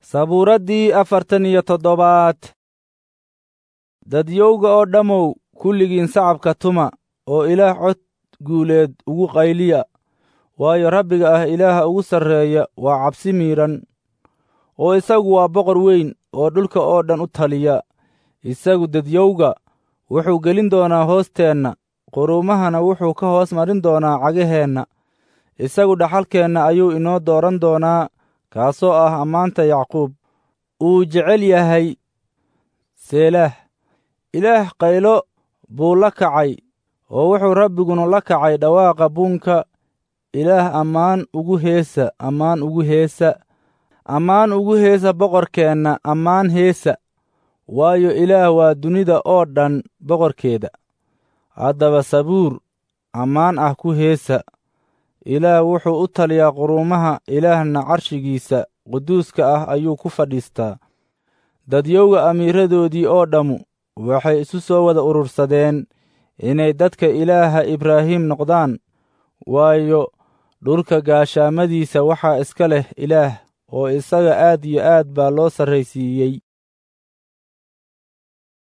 sabuuraddii afartan iyo toddobaad dadyowga oo dhammow kulligiin sacabka tuma oo ilaah cod guuleed ugu qayliya waayo rabbiga ah ilaaha ugu sarreeya waa cabsi miidhan oo isagu waa boqor weyn oo dhulka oo dhan u taliya isagu dadyowga wuxuu gelin doonaa hoosteenna quruumahana wuxuu ka hoos marin doonaa cagaheenna isagu dhaxalkeenna ayuu inoo dooran doonaa kaasoo ah ammaanta yacquub uu jecel yahay seelaah ilaah qaylo buu la kacay oo wuxuu rabbiguna la kacay dhawaaqa buunka ilaah ammaan ugu heesa ammaan ugu heesa ammaan ugu heesa boqorkeenna ammaan heesa waayo ilaah waa dunida oo dhan boqorkeeda haddaba sabuur ammaan ah ku heesa ilaah wuxuu u taliyaa quruumaha ilaahna carshigiisa quduuska ah ayuu ku fadhiistaa dadyowga amiiradoodii oo dhammu waxay isu soo wada urursadeen inay dadka ilaaha ibraahim noqdaan waayo dhulka gaashaamadiisa waxaa iska leh ilaah oo isaga aad iyo aad baa loo sarraysiiyey